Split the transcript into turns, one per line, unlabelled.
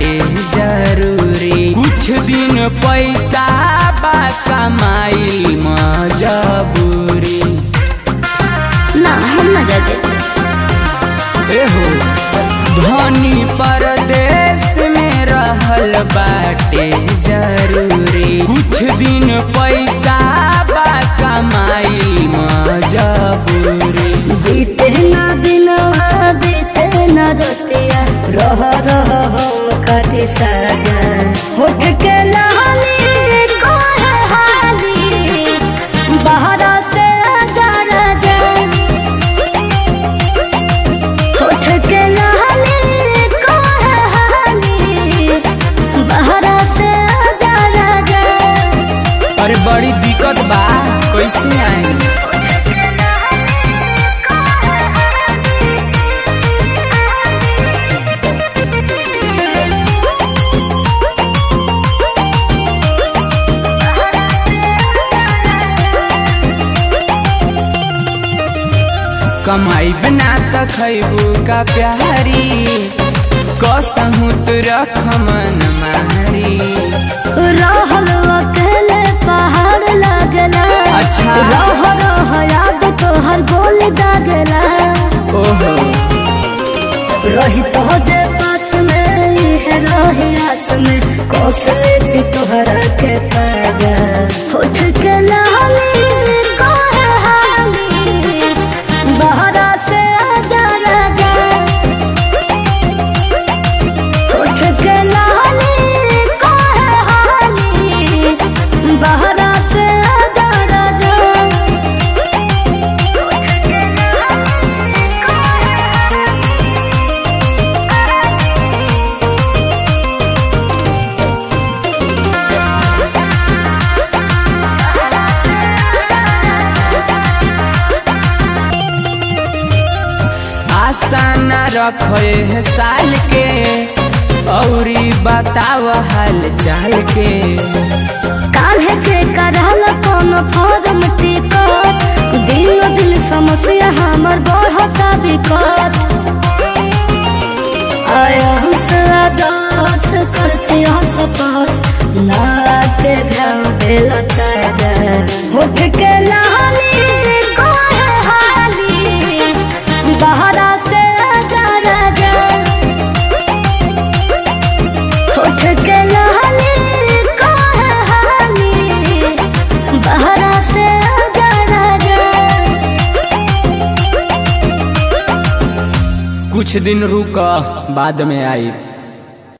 बाटे जरूरी कुछ दिन पैसा बा कमाई मजबूरी
ना हम ना जाते
एहो धनी परदेश में रहल बाटे जरूरी कुछ दिन पैसा बा कमाई मजबूरी
बीते ना दिनवा बीते ना रतिया रह रह हम काटे साजा होठ के लाली कोहे हाली बाहरा से आजा राजा होठ के लाली कोहे हाली बाहरा से आजा राजा
अरे बड़ी दिक्कत बा कैसे आई कमाई बना त खैबू का प्यारी कसहू तो रख मन मारी
रहल अकेले पहाड़ लगला
अच्छा।
रह रह याद तोहर गोल दागला
ओहो
रही तो जे पास में है रही आस में कौशल तोहरा के ताजा होठ के लाली कोहे हाली बहरा से आजा राजा होठ के लाली कोहे हाली बहरा से आजा राजा
आशा न रखे है साल के औरी बताव हाल चाल के
काल्हे के करहल कौन फॉर्म टिकट दिन दिन समस्या हमर बढ़ता बिकट आया हमसे आदर्श करते हंस पास ना के घाव दिल ताजा होठ के लाली कोहे हाली बहरा से आजा राजा होठ के लाली कोहे हाली बहरा से आजा राजा
कुछ दिन रुक बाद में आई